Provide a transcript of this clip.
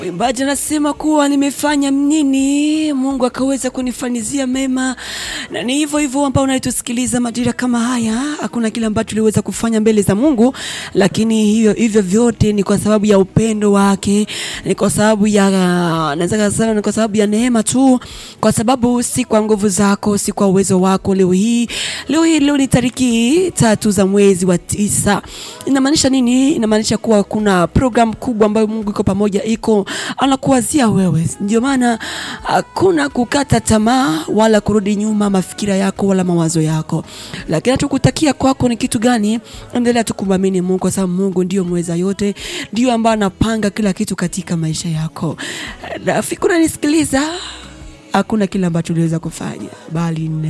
Mwimbaji anasema kuwa nimefanya nini Mungu akaweza kunifanyizia mema, na ni hivyo hivyo ambao unaitusikiliza majira kama haya. Hakuna kile ambacho tuliweza kufanya mbele za Mungu, lakini hivyo hivyo vyote ni kwa sababu ya upendo wake, ni kwa sababu ya naweza kusema ni kwa sababu ya neema tu, kwa sababu si kwa nguvu zako, si kwa uwezo wako. Leo hii leo hii leo ni tariki tatu za mwezi wa tisa. Inamaanisha nini? Inamaanisha kuwa kuna program kubwa ambayo Mungu iko pamoja, iko anakuwazia wewe. Ndio maana hakuna kukata tamaa wala kurudi nyuma mafikira yako wala mawazo yako, lakini tukutakia kwako ni kitu gani? Endelea tu kumwamini Mungu, kwa sababu Mungu ndio mweza yote, ndio ambaye anapanga kila kitu katika maisha yako. Rafiki unanisikiliza, hakuna kile ambacho uliweza kufanya bali